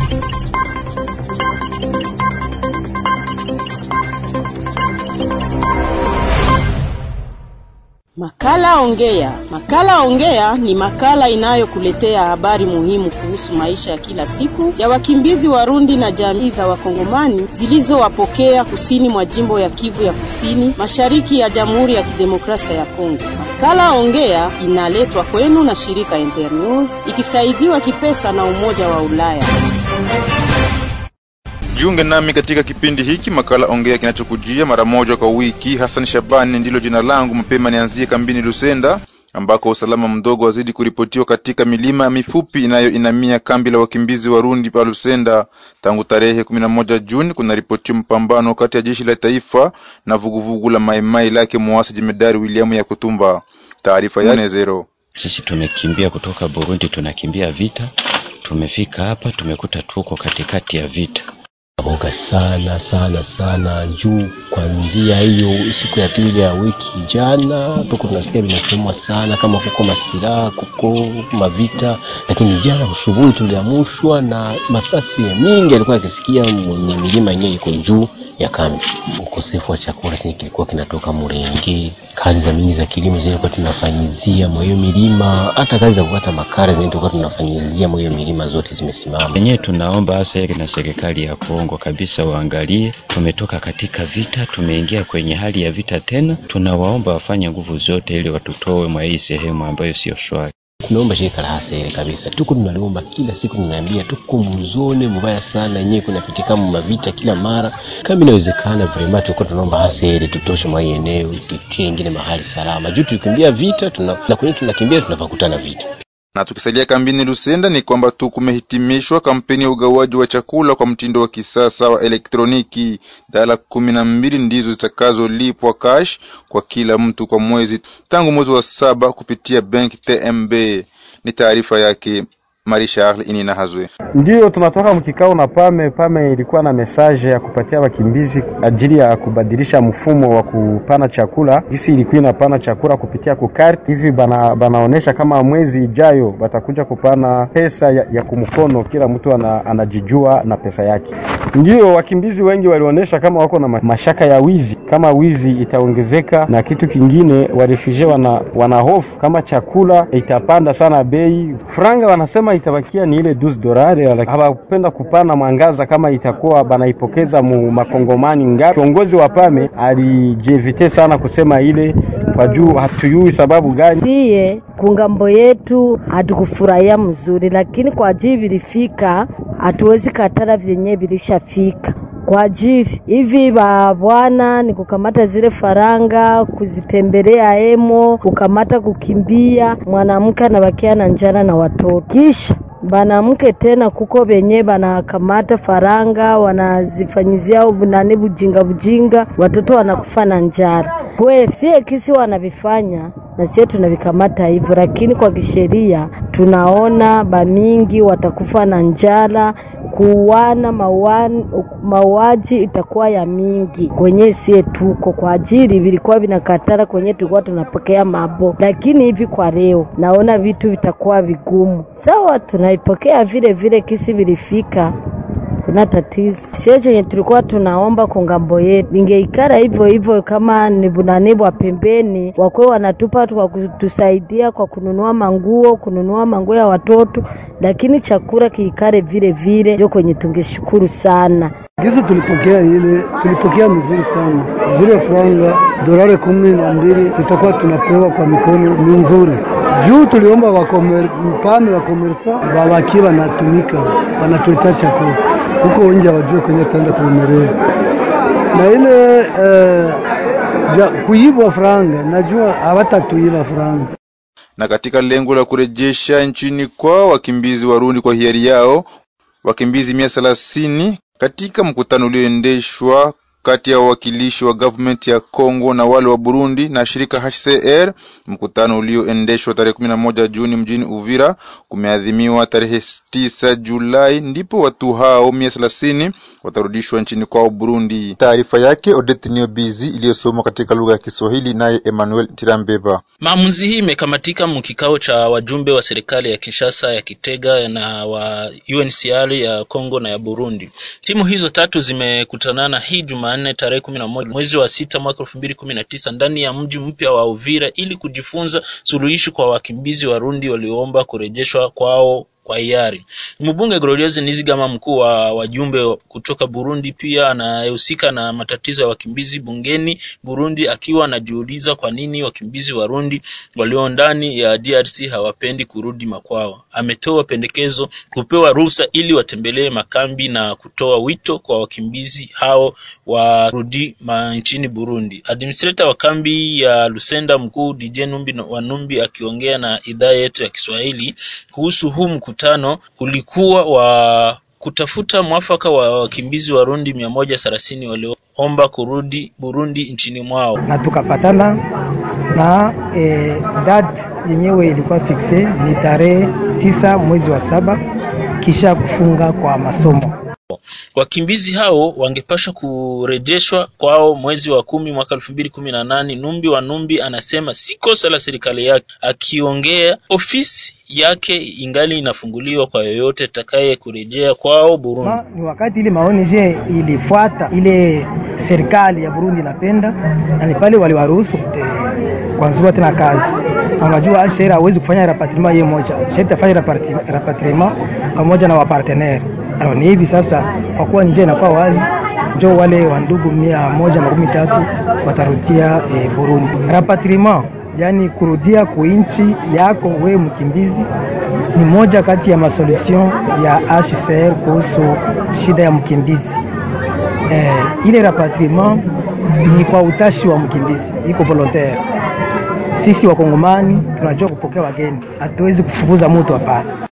Makala Ongea. Makala Ongea ni makala inayokuletea habari muhimu kuhusu maisha ya kila siku ya wakimbizi Warundi na jamii za Wakongomani zilizowapokea kusini mwa jimbo ya Kivu ya Kusini, mashariki ya Jamhuri ya Kidemokrasia ya Kongo. Makala Ongea inaletwa kwenu na shirika Internews ikisaidiwa kipesa na Umoja wa Ulaya. Jiunge nami katika kipindi hiki makala ongea kinachokujia mara moja kwa wiki. Hassan Shabani ndilo jina langu. Mapema nianzie kambini Lusenda ambako usalama mdogo wazidi kuripotiwa katika milima mifupi inayoinamia kambi la wakimbizi Warundi pa Lusenda. Tangu tarehe 11 Juni kunaripotiwa mpambano kati ya jeshi la taifa na vuguvugu la Maimai lake muasi jemedari William ya Kutumba. Taarifa ya zero. Sisi tumekimbia kutoka Burundi, tunakimbia vita. Tumefika hapa tumekuta tuko katikati ya vita oga sana sana sana juu kwanzia hiyo siku ya pili ya wiki jana tuko tunasikia vinasemwa sana kama kuko masiraha kuko mavita lakini jana asubuhi tuliamushwa na masasi ya mingi alikuwa akisikia mwenye milima yenyewe iko juu ya kambi ukosefu wa chakula chenye kilikuwa kinatoka murenge kazi za mingi za kilimo zilikuwa tunafanyizia mwa hiyo milima hata kazi za kukata makara zenye tulikuwa tunafanyizia mwa hiyo milima zote zimesimama wenyewe tunaomba hasa heri na serikali ya Kongo kabisa waangalie, tumetoka katika vita, tumeingia kwenye hali ya vita tena. Tunawaomba wafanye nguvu zote ili watutoe mwa hii sehemu ambayo sio shwari. tunaomba shirika la hasere kabisa, tuko tunaliomba kila siku, tunaambia tuko muzone mubaya sana, yenyewe kunapitika mavita kila mara. Kama inawezekana vrema, tuko tunaomba hasere tutoshe mwa hii eneo, tutie ingine mahali salama, juu tukimbia vita tuna, na kwenye tunakimbia tunapakutana vita na tukisalia kambini Lusenda ni kwamba tu kumehitimishwa kampeni ya ugawaji wa chakula kwa mtindo wa kisasa wa elektroniki. Dala kumi na mbili ndizo zitakazolipwa cash kwa kila mtu kwa mwezi tangu mwezi wa saba kupitia benki TMB. Ni taarifa yake Marie Charles Inina Hazwe. Ndiyo tunatoka mkikao na Pame. Pame ilikuwa na mesaje ya kupatia wakimbizi ajili ya kubadilisha mfumo wa kupana chakula. Hisi ilikuwa inapana chakula kupitia kukarti hivi, bana banaonesha kama mwezi ijayo batakuja kupana pesa ya, ya kumkono, kila mtu ana, anajijua na pesa yake. Ndiyo wakimbizi wengi walionyesha kama wako na mashaka ya wizi, kama wizi itaongezeka, na kitu kingine warefugee wana, wana hofu kama chakula itapanda sana bei. Franga wanasema itabakia ni ile 12 dolari, hawapenda kupana mwangaza kama itakuwa banaipokeza mu makongomani ngapi. Kiongozi wa Pame alijevite sana kusema ile kwa juu, hatuyui sababu gani. Siye kungambo yetu hatukufurahia mzuri, lakini kwa ajili vilifika, hatuwezi katara vyenye vilishafika kwa ajili hivi ba bwana ni kukamata zile faranga kuzitembelea emo, kukamata kukimbia, mwanamke anabakia na njana na watoto, kisha banamke tena kuko benye banakamata faranga wanazifanyizia nani bujinga bujinga, watoto wanakufa na njara. Kwe sie kisi wanavifanya na sie tunavikamata hivyo, lakini kwa kisheria tunaona bamingi watakufa na njara kuuana mauaji itakuwa ya mingi kwenye sie tuko kwa ajili vilikuwa vinakatara kwenye tulikuwa tunapokea mabo, lakini hivi kwa leo naona vitu vitakuwa vigumu. Sawa, tunaipokea vile vile kisi vilifika kuna tatizo sie chenye tulikuwa tunaomba kongambo yetu vingeikara hivyo hivyo, kama ni bunanibwa pembeni, wakwe wanatupa kwa kutusaidia kwa kununua manguo, kununua manguo ya watoto, lakini chakula kiikare vile vile, ndio kwenye tungeshukuru sana. Gizo tulipokea ile, tulipokea mzuri sana. Zile franga dolari kumi na mbili tutakuwa tunapewa kwa mikono, ni nzuri juu tuliomba wakomer, mpane wakomersa wawaki wanatumika wanatuletea chakula huko nje, wajue kwenye taenda kuumerea na ile eh, ja, kuibwa franga, najua hawatatuiba franga. Na katika lengo la kurejesha nchini kwao wakimbizi Warundi kwa hiari yao wakimbizi mia thelathini katika mkutano ulioendeshwa kati ya wawakilishi wa government ya Kongo na wale wa Burundi na shirika HCR. Mkutano ulioendeshwa tarehe kumi na moja Juni mjini Uvira kumeadhimiwa tarehe tisa Julai, ndipo watu hao mia thelathini watarudishwa nchini kwao Burundi. Taarifa yake Odette Niobizi iliyosomwa katika lugha ya Kiswahili naye Emmanuel Tirambeba. Maamuzi hii imekamatika mkikao cha wajumbe wa serikali ya Kinshasa ya Kitega na wa UNHCR ya Kongo na ya Burundi. Timu hizo tatu zimekutanana hii Jumanne tarehe kumi na moja mwezi wa sita mwaka elfu mbili kumi na tisa ndani ya mji mpya wa Uvira ili kujifunza suluhishi kwa wakimbizi Warundi walioomba kurejeshwa kwao kwa hiari. Mbunge Gloriose Nizigama, mkuu wa wajumbe kutoka Burundi, pia anayehusika na matatizo ya wakimbizi bungeni Burundi, akiwa anajiuliza kwa nini wakimbizi Warundi walio ndani ya DRC hawapendi kurudi makwao. Ametoa pendekezo kupewa ruhusa ili watembelee makambi na kutoa wito kwa wakimbizi hao warudi nchini Burundi. Administrator wa kambi ya Lusenda mkuu DJ Numbi wa Numbi akiongea na idhaa yetu ya Kiswahili kuhusu huu mkutano ulikuwa wa kutafuta mwafaka wa wakimbizi Warundi mia moja thelathini walioomba kurudi Burundi nchini mwao, na tukapatana na e, date yenyewe ilikuwa fikse ni tarehe tisa mwezi wa saba kisha kufunga kwa masomo. Wakimbizi hao wangepasha kurejeshwa kwao mwezi wa kumi mwaka elfu mbili kumi na nane. Numbi wa Numbi anasema si kosa la serikali yake, akiongea ofisi yake ingali inafunguliwa kwa yoyote atakaye kurejea kwao Burundi. Ma, ni wakati ile maoneje ilifuata ile serikali ya Burundi inapenda, na ni pale waliwaruhusu kuanzua tena kazi. Unajua HCR hawezi kufanya rapatriement yeye moja, sharti afanye rapatriement pamoja na wapartenere. Alors ni hivi sasa, kwa kuwa njia inakuwa wazi, njo wale wa ndugu mia moja makumi tatu watarudia e, Burundi. Rapatriement yani kurudia kuinchi yako we mkimbizi ni moja kati ya masolution ya HCR kuhusu shida ya mkimbizi. E, ile rapatriement ni kwa utashi wa mkimbizi, iko volontaire. Sisi wakongomani tunajua kupokea wageni, hatuwezi kufukuza mtu, hapana.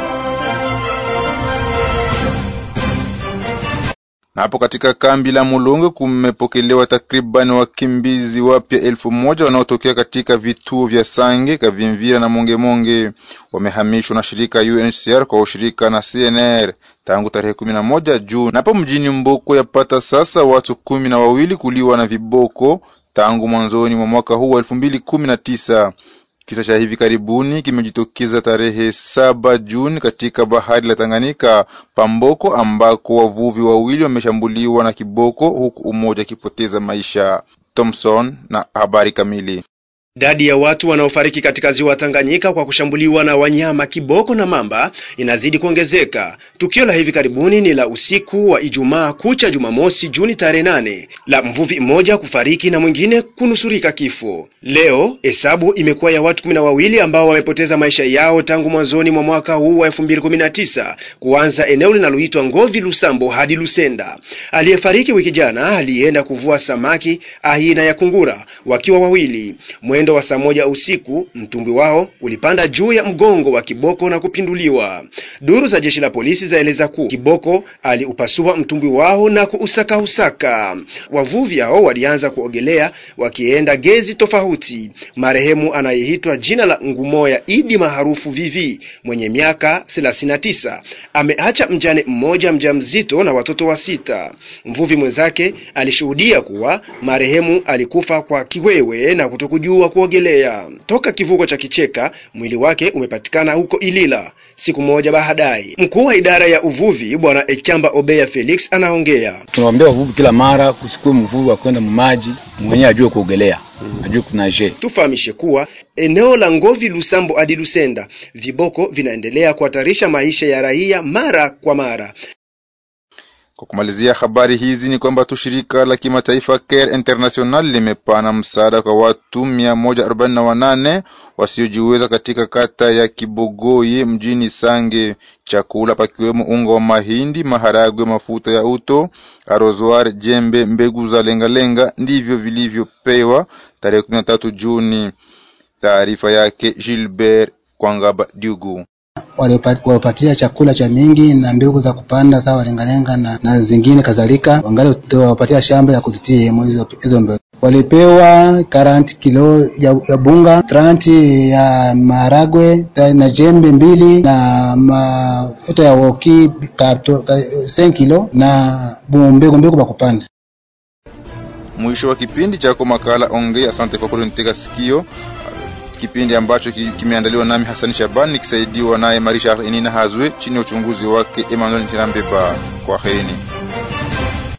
Na hapo katika kambi la Mulonge kumepokelewa takriban wakimbizi wapya elfu moja wanaotokea katika vituo vya Sange, Kavimvira na Mongemonge. Wamehamishwa na shirika UNHCR kwa ushirika na CNR tangu tarehe kumi na moja Juni. Na hapo mjini Mboko yapata sasa watu kumi na wawili kuliwa na viboko tangu mwanzoni mwa mwaka huu wa elfu mbili kumi na tisa. Kisa cha hivi karibuni kimejitokeza tarehe saba Juni katika bahari la Tanganyika Pamboko, ambako wavuvi wawili wameshambuliwa na kiboko huku umoja akipoteza maisha. Thomson na habari kamili. Idadi ya watu wanaofariki katika ziwa Tanganyika kwa kushambuliwa na wanyama kiboko na mamba inazidi kuongezeka. Tukio la hivi karibuni ni la usiku wa Ijumaa kucha Jumamosi Juni tarehe nane la mvuvi mmoja kufariki na mwingine kunusurika kifo. Leo hesabu imekuwa ya watu kumi na wawili ambao wamepoteza maisha yao tangu mwanzoni mwa mwaka huu wa elfu mbili kumi na tisa kuanza eneo linaloitwa Ngovi Lusambo hadi Lusenda. Aliyefariki wiki jana alienda kuvua samaki aina ya kungura wakiwa wawili Mwendo wa saa moja usiku mtumbwi wao ulipanda juu ya mgongo wa kiboko na kupinduliwa. Duru za jeshi la polisi zaeleza kuwa kiboko aliupasua mtumbwi wao na kuusakausaka. Wavuvi hao walianza kuogelea wakienda gezi tofauti. Marehemu anayeitwa jina la Ngumoya Idi maarufu Vivi mwenye miaka 39 ameacha mjane mmoja mjamzito na watoto wa sita. Mvuvi mwenzake alishuhudia kuwa marehemu alikufa kwa kiwewe na kutokujua kuogelea. Toka kivuko cha Kicheka, mwili wake umepatikana huko Ilila siku moja baadaye. Mkuu wa idara ya uvuvi Bwana Ekamba Obeya Felix anaongea. Tunawaambia wavuvi kila mara kusikue mvuvi wa kwenda mumaji mwenyewe ajue kuogelea, ajue kunaje. Tufahamishe kuwa eneo la Ngovi Lusambo hadi Lusenda, viboko vinaendelea kuhatarisha maisha ya raia mara kwa mara. Kwa kumalizia habari hizi ni kwamba tu shirika la kimataifa Care International limepana msaada kwa watu mia moja arobaini na wanane wasiojiweza katika kata ya Kibogoye mjini Sange, chakula pakiwemo unga wa mahindi, maharagwe, mafuta ya uto, arozwar, jembe, mbegu za lengalenga ndivyo vilivyopewa tarehe kumi na tatu Juni. Taarifa yake Gilbert Kwangaba Dugu. walipatia chakula cha mingi na mbegu za kupanda sawa lengalenga na, na zingine kadhalika, wangali wapatia shamba ya kutitia hizo mbegu. Walipewa 40 kilo ya, ya bunga 30 ya maharagwe na jembe mbili na mafuta ya woki 5 kilo na mbegu mbegu za kupanda. Mwisho wa kipindi chako makala Ongea. Asante kwa kunitega sikio, kipindi ambacho kimeandaliwa nami Hasani Shabani nikisaidiwa naye Marisha Enina Hazwe chini ya uchunguzi wake Emmanuel Ntirambeba. Kwa heri.